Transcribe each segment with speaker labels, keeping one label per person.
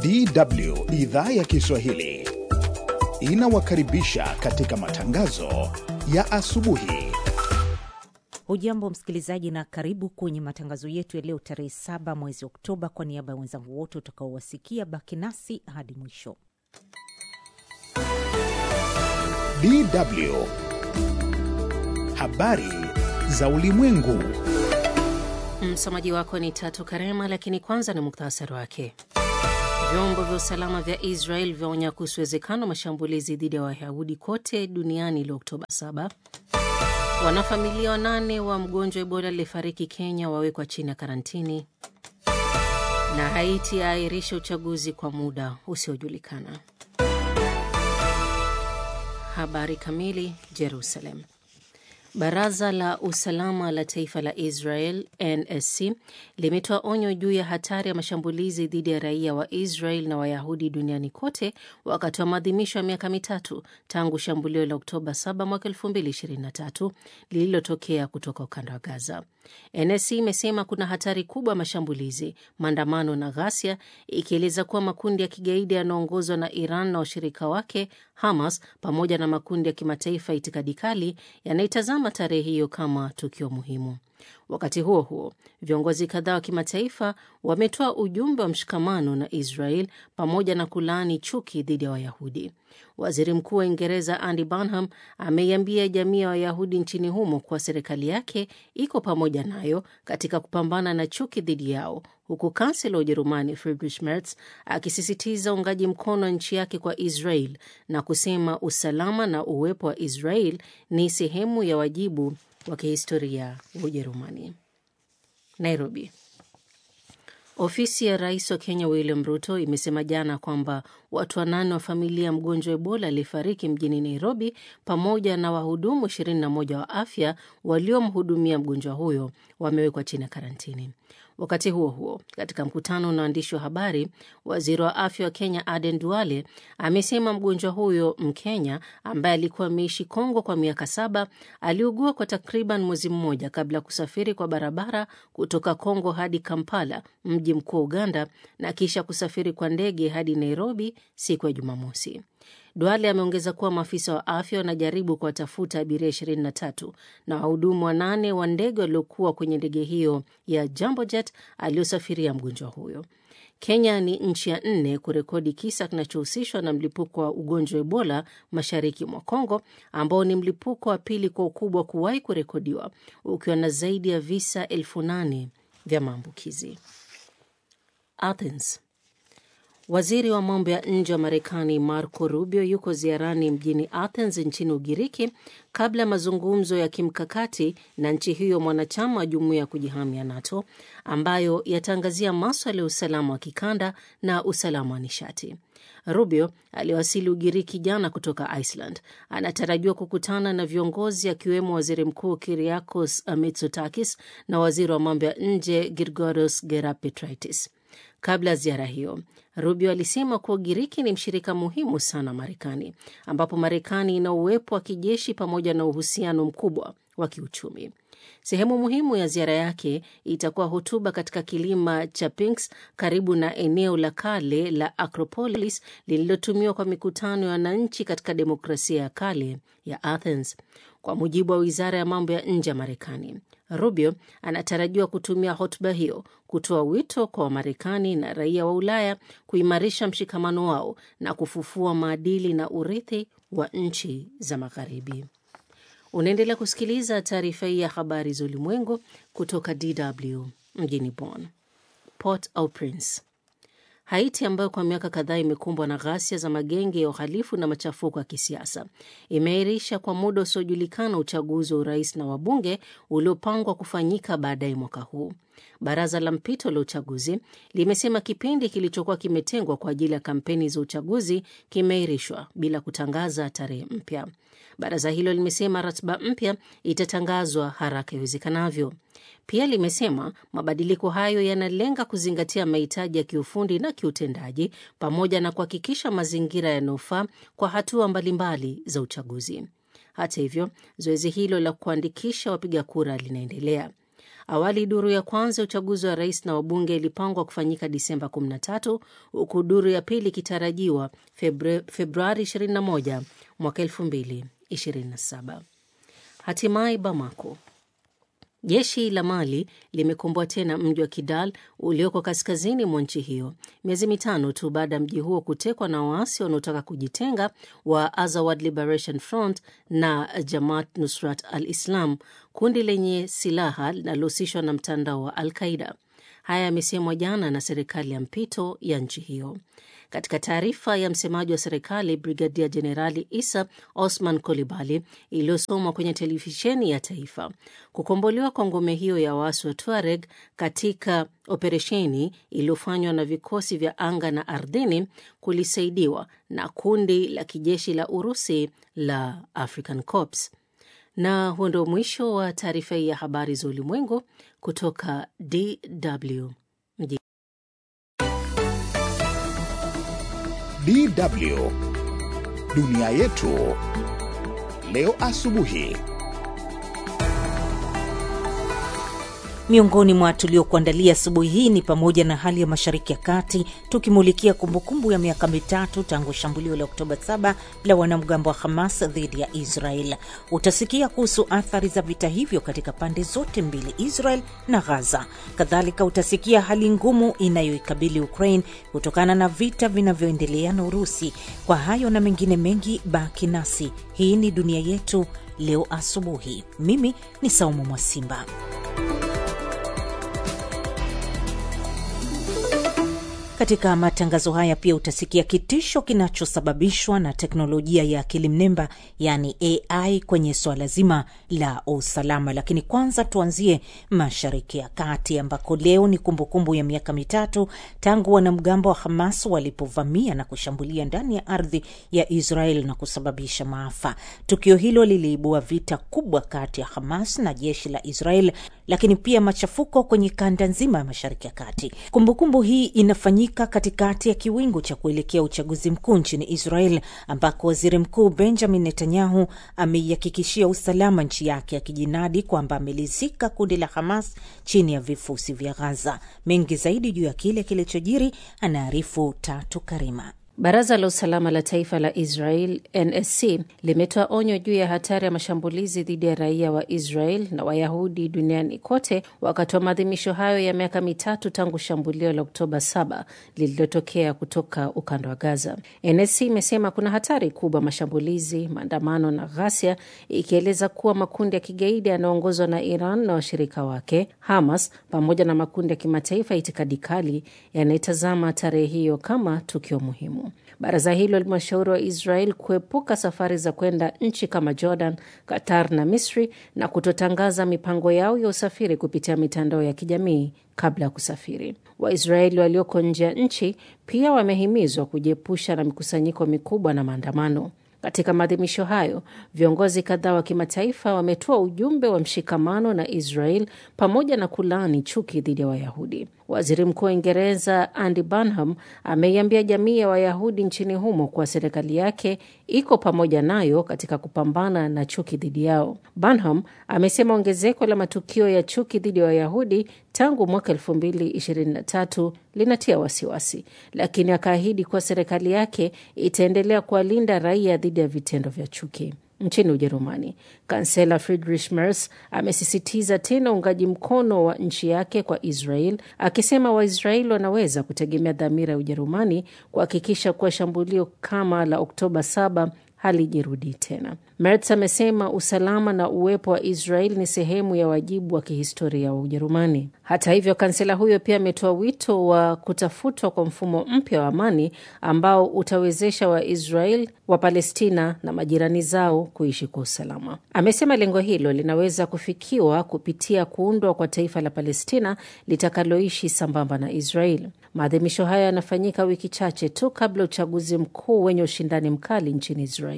Speaker 1: DW idhaa ya Kiswahili inawakaribisha katika matangazo ya asubuhi.
Speaker 2: Hujambo msikilizaji, na karibu kwenye matangazo yetu ya leo tarehe saba mwezi Oktoba. Kwa niaba ya wenzangu wote utakaowasikia, baki nasi hadi mwisho.
Speaker 1: DW habari za ulimwengu.
Speaker 3: Msomaji wako ni Tatu Karema, lakini kwanza ni muktasari wake. Vyombo vya usalama vya Israel vyaonya kuhusu uwezekano wa mashambulizi dhidi ya Wayahudi kote duniani leo Oktoba 7. Wanafamilia wanane wa mgonjwa Ebola aliyefariki Kenya wawekwa chini ya karantini, na Haiti aairisha uchaguzi kwa muda usiojulikana. Habari kamili. Jerusalem. Baraza la usalama la taifa la Israel NSC limetoa onyo juu ya hatari ya mashambulizi dhidi ya raia wa Israel na Wayahudi duniani kote wakati wa maadhimisho ya miaka mitatu tangu shambulio la Oktoba 7 mwaka 2023 lililotokea kutoka ukanda wa Gaza. NSC imesema kuna hatari kubwa ya mashambulizi, maandamano na ghasia, ikieleza kuwa makundi ya kigaidi yanayoongozwa na Iran na washirika wake Hamas pamoja na makundi ya kimataifa itikadi kali yanaitazama tarehe hiyo kama tukio muhimu. Wakati huo huo, viongozi kadhaa wa kimataifa wametoa ujumbe wa mshikamano na Israel pamoja na kulaani chuki dhidi ya Wayahudi. Waziri Mkuu wa Uingereza Andy Burnham ameiambia jamii ya Wayahudi nchini humo kuwa serikali yake iko pamoja nayo katika kupambana na chuki dhidi yao, huku kansela wa Ujerumani Friedrich Merz akisisitiza uungaji mkono wa nchi yake kwa Israel na kusema usalama na uwepo wa Israel ni sehemu ya wajibu wa kihistoria wa Ujerumani. Nairobi. Ofisi ya rais wa Kenya William Ruto imesema jana kwamba watu wanane wa familia ya mgonjwa wa Ebola aliyefariki mjini Nairobi pamoja na wahudumu 21 wa afya waliomhudumia mgonjwa huyo wamewekwa chini ya karantini. Wakati huo huo, katika mkutano na waandishi wa habari, waziri wa afya wa Kenya Aden Duale amesema mgonjwa huyo Mkenya ambaye alikuwa ameishi Kongo kwa miaka saba aliugua kwa takriban mwezi mmoja kabla ya kusafiri kwa barabara kutoka Kongo hadi Kampala, mji mkuu wa Uganda, na kisha kusafiri kwa ndege hadi Nairobi siku ya Jumamosi. Duale ameongeza kuwa maafisa wa afya wanajaribu kuwatafuta abiria 23 na wahudumu wanane wa ndege waliokuwa kwenye ndege hiyo ya Jambo Jet aliyosafiria mgonjwa huyo. Kenya ni nchi ya nne kurekodi kisa kinachohusishwa na mlipuko wa ugonjwa wa Ebola mashariki mwa Kongo, ambao ni mlipuko wa pili kwa ukubwa kuwahi kurekodiwa, ukiwa na zaidi ya visa elfu nane vya maambukizi. Athens. Waziri wa mambo ya nje wa Marekani Marco Rubio yuko ziarani mjini Athens nchini Ugiriki kabla ya mazungumzo ya kimkakati na nchi hiyo mwanachama wa jumuiya ya kujihami ya NATO ambayo yataangazia maswala ya usalama wa kikanda na usalama wa nishati. Rubio aliwasili Ugiriki jana kutoka Iceland. Anatarajiwa kukutana na viongozi akiwemo waziri mkuu Kyriakos Mitsotakis na waziri wa mambo ya nje Girgoros Gerapetraitis. Kabla ya ziara hiyo, Rubio alisema kuwa Ugiriki ni mshirika muhimu sana Marekani, ambapo Marekani ina uwepo wa kijeshi pamoja na uhusiano mkubwa wa kiuchumi. Sehemu muhimu ya ziara yake itakuwa hotuba katika kilima cha Sphinx karibu na eneo la kale la Acropolis lililotumiwa kwa mikutano ya wananchi katika demokrasia ya kale ya Athens. Kwa mujibu wa wizara ya mambo ya nje ya Marekani, Rubio anatarajiwa kutumia hotuba hiyo kutoa wito kwa Wamarekani na raia wa Ulaya kuimarisha mshikamano wao na kufufua maadili na urithi wa nchi za Magharibi. Unaendelea kusikiliza taarifa hii ya habari za ulimwengu kutoka DW mjini Bonn. Port au Prince. Haiti ambayo kwa miaka kadhaa imekumbwa na ghasia za magenge ya uhalifu na machafuko ya kisiasa imeahirisha kwa muda usiojulikana uchaguzi wa urais na wabunge uliopangwa kufanyika baadaye mwaka huu. Baraza la mpito la uchaguzi limesema kipindi kilichokuwa kimetengwa kwa ajili ya kampeni za uchaguzi kimeahirishwa bila kutangaza tarehe mpya. Baraza hilo limesema ratiba mpya itatangazwa haraka iwezekanavyo. Pia limesema mabadiliko hayo yanalenga kuzingatia mahitaji ya kiufundi na kiutendaji pamoja na kuhakikisha mazingira yanayofaa kwa hatua mbalimbali za uchaguzi. Hata hivyo, zoezi hilo la kuandikisha wapiga kura linaendelea. Awali duru ya kwanza ya uchaguzi wa rais na wabunge ilipangwa kufanyika Disemba 13 huku duru ya pili ikitarajiwa Februari 21 mwaka 2027. Hatimaye Bamako. Jeshi la Mali limekomboa tena mji wa Kidal ulioko kaskazini mwa nchi hiyo miezi mitano tu baada ya mji huo kutekwa na waasi wanaotaka kujitenga wa Azawad Liberation Front na Jamaat Nusrat al-Islam, kundi lenye silaha linalohusishwa na mtandao wa Al-Qaida. Haya yamesemwa jana na serikali ya mpito ya nchi hiyo. Katika taarifa ya msemaji wa serikali Brigadia Jenerali Isa Osman Kolibali iliyosomwa kwenye televisheni ya taifa, kukombolewa kwa ngome hiyo ya waasi wa Tuareg katika operesheni iliyofanywa na vikosi vya anga na ardhini kulisaidiwa na kundi la kijeshi la Urusi la African Corps. Na huo ndio mwisho wa taarifa hii ya habari za ulimwengu kutoka DW mjini
Speaker 1: DW dunia yetu leo asubuhi.
Speaker 2: Miongoni mwa tuliokuandalia asubuhi hii ni pamoja na hali ya Mashariki ya Kati, tukimulikia kumbukumbu ya miaka mitatu tangu shambulio la Oktoba 7 la wanamgambo wa Hamas dhidi ya Israel. Utasikia kuhusu athari za vita hivyo katika pande zote mbili, Israel na Gaza. Kadhalika utasikia hali ngumu inayoikabili Ukraine kutokana na vita vinavyoendelea na Urusi. Kwa hayo na mengine mengi, baki nasi. Hii ni dunia yetu leo asubuhi. Mimi ni Saumu Mwasimba. Katika matangazo haya pia utasikia kitisho kinachosababishwa na teknolojia ya akili mnemba yaani AI kwenye swala zima la usalama. Lakini kwanza tuanzie Mashariki ya Kati ambako leo ni kumbukumbu ya miaka mitatu tangu wanamgambo wa Hamas walipovamia na kushambulia ndani ya ardhi ya Israel na kusababisha maafa. Tukio hilo liliibua vita kubwa kati ya Hamas na jeshi la Israel, lakini pia machafuko kwenye kanda nzima ya Mashariki ya Kati. Kumbukumbu hii inafanyika katikati ya kiwingu cha kuelekea uchaguzi mkuu nchini Israel ambako waziri mkuu Benjamin Netanyahu ameihakikishia usalama nchi yake akijinadi kwamba amelizika kundi la Hamas chini ya vifusi vya Gaza. Mengi zaidi juu ya kile kilichojiri anaarifu Tatu Karima.
Speaker 3: Baraza la usalama la taifa la Israel NSC limetoa onyo juu ya hatari ya mashambulizi dhidi ya raia wa Israel na Wayahudi duniani kote wakati wa maadhimisho hayo ya miaka mitatu tangu shambulio la Oktoba 7 lililotokea kutoka ukanda wa Gaza. NSC imesema kuna hatari kubwa mashambulizi, maandamano na ghasia, ikieleza kuwa makundi ya kigaidi yanayoongozwa na Iran na washirika wake Hamas pamoja na makundi ya kimataifa ya itikadi kali yanayetazama tarehe hiyo kama tukio muhimu. Baraza hilo limewashauri wa Israel kuepuka safari za kwenda nchi kama Jordan, Qatar na Misri na kutotangaza mipango yao ya usafiri kupitia mitandao ya kijamii kabla ya kusafiri. Waisraeli walioko nje ya nchi pia wamehimizwa kujiepusha na mikusanyiko mikubwa na maandamano. Katika maadhimisho hayo, viongozi kadhaa wa kimataifa wametoa ujumbe wa mshikamano na Israel pamoja na kulaani chuki dhidi ya Wayahudi. Waziri Mkuu wa Uingereza Andy Burnham ameiambia jamii ya Wayahudi nchini humo kuwa serikali yake iko pamoja nayo katika kupambana na chuki dhidi yao. Burnham amesema ongezeko la matukio ya chuki dhidi ya Wayahudi tangu mwaka elfu mbili ishirini na tatu linatia wasiwasi, lakini akaahidi kuwa serikali yake itaendelea kuwalinda raia dhidi ya vitendo vya chuki. Nchini Ujerumani, kansela Friedrich Merz amesisitiza tena uungaji mkono wa nchi yake kwa Israel, akisema Waisraeli wanaweza kutegemea dhamira ya Ujerumani kuhakikisha kuwa shambulio kama la Oktoba 7 halijirudii tena. Merz amesema usalama na uwepo wa Israel ni sehemu ya wajibu wa kihistoria wa Ujerumani. Hata hivyo, kansela huyo pia ametoa wito wa kutafutwa kwa mfumo mpya wa amani ambao utawezesha Waisrael wa Palestina na majirani zao kuishi kwa usalama. Amesema lengo hilo linaweza kufikiwa kupitia kuundwa kwa taifa la Palestina litakaloishi sambamba na Israel. Maadhimisho haya yanafanyika wiki chache tu kabla uchaguzi mkuu wenye ushindani mkali nchini Israel.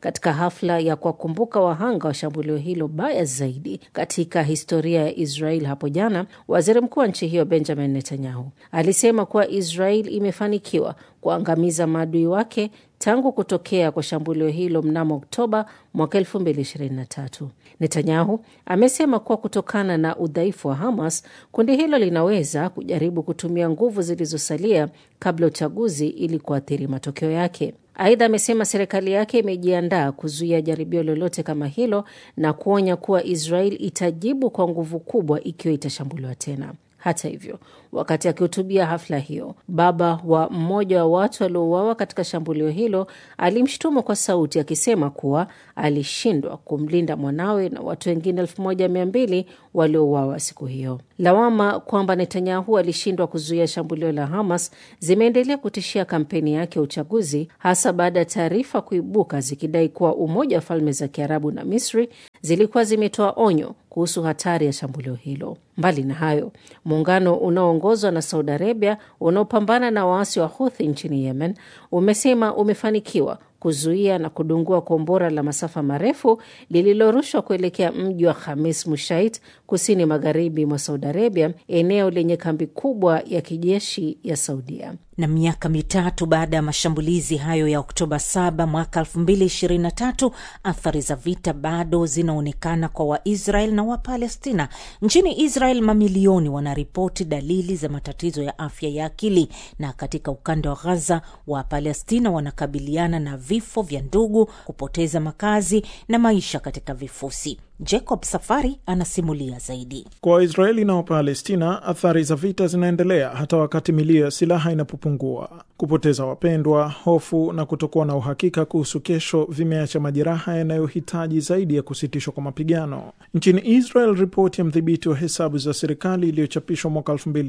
Speaker 3: katika hafla ya kuwakumbuka wahanga wa shambulio hilo baya zaidi katika historia ya Israel hapo jana, waziri mkuu wa nchi hiyo Benjamin Netanyahu alisema kuwa Israel imefanikiwa kuangamiza maadui wake tangu kutokea kwa shambulio hilo mnamo Oktoba mwaka 2023. Netanyahu amesema kuwa kutokana na udhaifu wa Hamas, kundi hilo linaweza kujaribu kutumia nguvu zilizosalia kabla uchaguzi ili kuathiri matokeo yake. Aidha, amesema serikali yake imejiandaa kuzuia jaribio lolote kama hilo na kuonya kuwa Israel itajibu kwa nguvu kubwa ikiwa itashambuliwa tena. Hata hivyo, wakati akihutubia hafla hiyo, baba wa mmoja wa watu waliouawa katika shambulio hilo alimshutumu kwa sauti akisema kuwa alishindwa kumlinda mwanawe na watu wengine elfu moja mia mbili waliouawa siku hiyo. Lawama kwamba Netanyahu alishindwa kuzuia shambulio la Hamas zimeendelea kutishia kampeni yake ya uchaguzi, hasa baada ya taarifa kuibuka zikidai kuwa Umoja wa Falme za Kiarabu na Misri zilikuwa zimetoa onyo kuhusu hatari ya shambulio hilo. Mbali na hayo, muungano unaoongozwa na Saudi Arabia unaopambana na waasi wa Huthi nchini Yemen umesema umefanikiwa kuzuia na kudungua kombora la masafa marefu lililorushwa kuelekea mji wa Khamis Mushait kusini magharibi mwa Saudi Arabia, eneo lenye kambi kubwa ya kijeshi ya Saudia.
Speaker 2: Na miaka mitatu baada ya mashambulizi hayo ya Oktoba 7 mwaka 2023, athari za vita bado zinaonekana kwa Waisrael na Wapalestina. Nchini Israel, mamilioni wanaripoti dalili za matatizo ya afya ya akili, na katika ukanda wa Ghaza, Wapalestina wanakabiliana na vifo vya ndugu, kupoteza makazi na maisha katika vifusi. Jacob Safari anasimulia zaidi.
Speaker 4: Kwa Waisraeli na Wapalestina, athari za vita zinaendelea hata wakati milio ya silaha inapopungua. Kupoteza wapendwa, hofu na kutokuwa na uhakika kuhusu kesho vimeacha majeraha yanayohitaji zaidi ya kusitishwa kwa mapigano. Nchini Israel, ripoti ya mdhibiti wa hesabu za serikali iliyochapishwa mwaka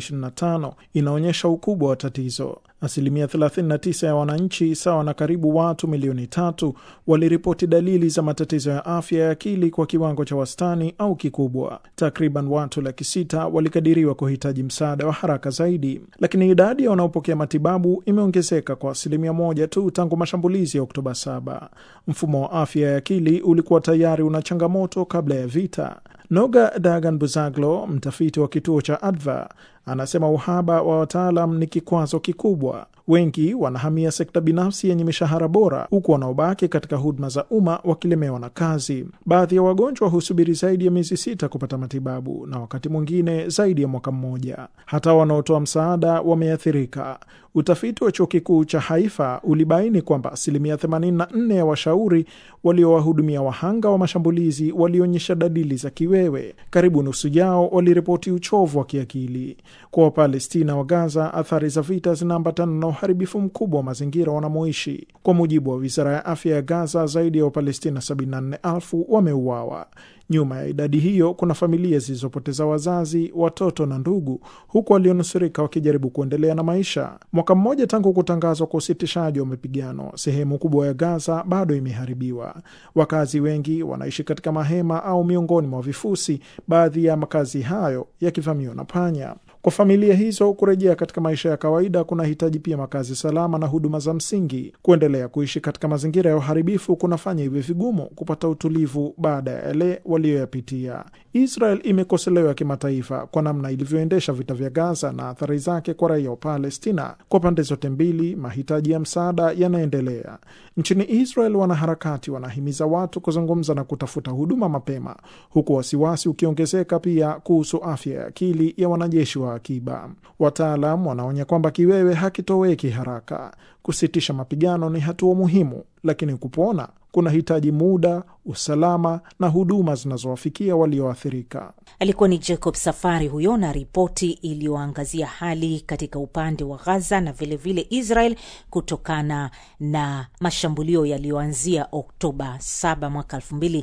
Speaker 4: 2025 inaonyesha ukubwa wa tatizo. Asilimia 39 ya wananchi, sawa na karibu watu milioni tatu, waliripoti dalili za matatizo ya afya ya akili kwa kiwango cha wastani au kikubwa. Takriban watu laki sita walikadiriwa kuhitaji msaada wa haraka zaidi, lakini idadi ya wanaopokea matibabu imeongezeka kwa asilimia moja tu tangu mashambulizi ya Oktoba 7. Mfumo wa afya ya akili ulikuwa tayari una changamoto kabla ya vita. Noga Dagan Buzaglo, mtafiti wa kituo cha Adva, anasema uhaba wa wataalam ni kikwazo kikubwa. Wengi wanahamia sekta binafsi yenye mishahara bora, huku wanaobaki katika huduma za umma wakilemewa na kazi. Baadhi ya wagonjwa husubiri zaidi ya miezi sita kupata matibabu na wakati mwingine zaidi ya mwaka mmoja. Hata wanaotoa msaada wameathirika. Utafiti wa chuo kikuu cha Haifa ulibaini kwamba asilimia 84 ya washauri waliowahudumia wahanga wa mashambulizi walionyesha dalili za kiwewe. Karibu nusu yao waliripoti uchovu wa kiakili. Kwa Wapalestina wa Gaza, athari za vita zinaambatana na uharibifu mkubwa wa mazingira wanamoishi. Kwa mujibu wa wizara ya afya ya Gaza, zaidi ya Wapalestina 74,000 wameuawa. Nyuma ya idadi hiyo kuna familia zilizopoteza wazazi, watoto na ndugu, huku walionusurika wakijaribu kuendelea na maisha. Mwaka mmoja tangu kutangazwa kwa usitishaji wa mapigano, sehemu kubwa ya Gaza bado imeharibiwa. Wakazi wengi wanaishi katika mahema au miongoni mwa vifusi, baadhi ya makazi hayo yakivamiwa na panya. Kwa familia hizo kurejea katika maisha ya kawaida kunahitaji pia makazi salama na huduma za msingi. Kuendelea kuishi katika mazingira ya uharibifu kunafanya iwe vigumu kupata utulivu baada ya yale waliyoyapitia. Israel imekosolewa kimataifa kwa namna ilivyoendesha vita vya Gaza na athari zake kwa raia wa Palestina. Kwa pande zote mbili, mahitaji ya msaada yanaendelea. Nchini Israel, wanaharakati wanahimiza watu kuzungumza na kutafuta huduma mapema, huku wasiwasi ukiongezeka pia kuhusu afya ya akili ya wanajeshi wa akiba. Wataalam wanaonya kwamba kiwewe hakitoweki haraka. Kusitisha mapigano ni hatua muhimu, lakini kupona kunahitaji muda, usalama na huduma zinazowafikia walioathirika.
Speaker 2: Alikuwa ni Jacob Safari huyo na ripoti iliyoangazia hali katika upande wa Gaza na vilevile vile Israel kutokana na mashambulio yaliyoanzia Oktoba 7 mwaka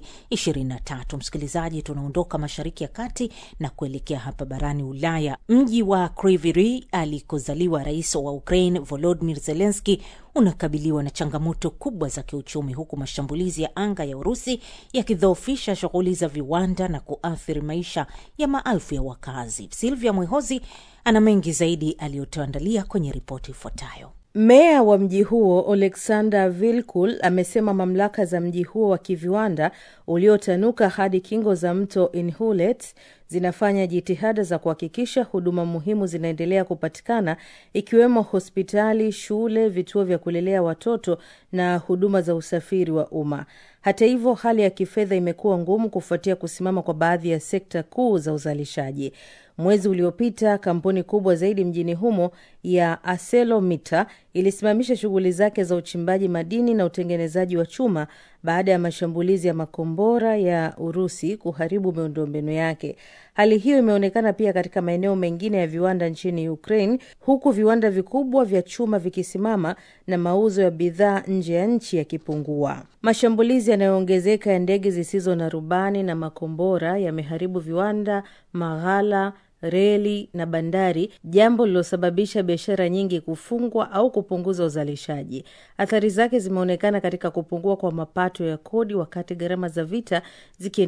Speaker 2: 2023. Msikilizaji, tunaondoka Mashariki ya Kati na kuelekea hapa barani Ulaya. Mji wa Kryvyi Rih alikozaliwa rais wa Ukraine Volodymyr Zelensky unakabiliwa na changamoto kubwa za kiuchumi huku mashambulizi ya anga ya Urusi yakidhoofisha shughuli za viwanda na kuathiri maisha ya maelfu ya wakazi. Silvia Mwehozi ana mengi zaidi aliyotuandalia kwenye ripoti ifuatayo.
Speaker 5: Meya wa mji huo Oleksandr Vilkul amesema mamlaka za mji huo wa kiviwanda uliotanuka hadi kingo za mto Inhulet zinafanya jitihada za kuhakikisha huduma muhimu zinaendelea kupatikana ikiwemo hospitali, shule, vituo vya kulelea watoto na huduma za usafiri wa umma. Hata hivyo, hali ya kifedha imekuwa ngumu kufuatia kusimama kwa baadhi ya sekta kuu za uzalishaji. Mwezi uliopita kampuni kubwa zaidi mjini humo ya ArcelorMittal ilisimamisha shughuli zake za uchimbaji madini na utengenezaji wa chuma baada ya mashambulizi ya makombora ya Urusi kuharibu miundombinu yake. Hali hiyo imeonekana pia katika maeneo mengine ya viwanda nchini Ukraine, huku viwanda vikubwa vya chuma vikisimama na mauzo ya bidhaa nje ya nchi yakipungua. Mashambulizi yanayoongezeka ya ndege zisizo na rubani na makombora yameharibu viwanda, maghala reli na bandari, jambo lililosababisha biashara nyingi kufungwa au kupunguza uzalishaji. Athari zake zimeonekana katika kupungua kwa mapato ya kodi, wakati gharama za vita zikiendelea